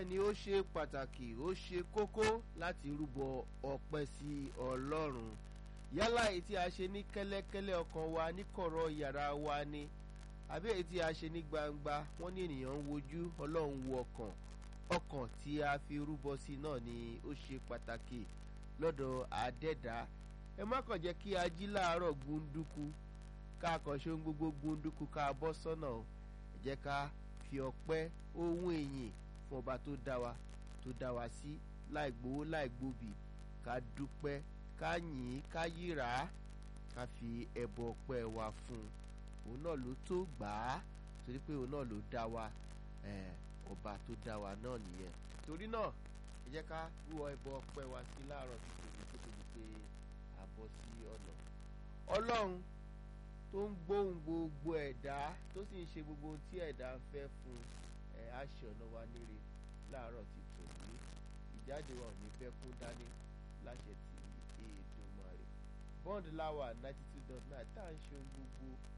bẹ́ẹ̀ ni ó ṣe pàtàkì ó ṣe kókó láti rúbọ ọpẹ́ sí ọlọ́run yálà èyí tí a ṣe ní kẹ́lẹ́kẹ́lẹ́ ọkàn wa ní kọ̀rọ̀ yàrá wa ni àbí èyí tí a ṣe ní gbangba wọ́n ní ènìyàn ń wojú ọlọ́run wo ọkàn ọkàn tí a fi rúbọ sí náà ni ó ṣe pàtàkì lọ́dọ̀ àdẹ́dá ẹ má kàn jẹ́ kí a jí láàárọ̀ gbunduku ká kàn ṣe ohun gbogbo gbunduku ká bọ́ sọ́nà ẹ jẹ́ ká fi ọpẹ́ ohun èyìn fún ọba tó dá wa tó dá wa sí láì gbowó láì gbòbì ká dúpẹ́ ká yìn ká yíra ká fi ẹbọ ọpẹ́ wa fún un òun náà ló tó gbà á torí pé òun náà ló dá wa ọba tó dá wa náà nìyẹn torí náà ẹ jẹ́ ká rú ẹbọ ọpẹ́ wa sí láàárọ̀ títí tó tóbi pé a bọ́ sí ọ̀nà ọlọ́run tó ń gbóhùn gbogbo ẹ̀dá tó sì ń ṣe gbogbo ohun tí ẹ̀dá ń fẹ́ fún ẹ̀ á ṣe ọ̀nà wa níre láàárọ̀ ti tòní ìjáde wa ò ní fẹ́ kún dání láṣẹ ti Èdùmàrè bond láwà ninety two dot nine tá à ń ṣe ohun gbogbo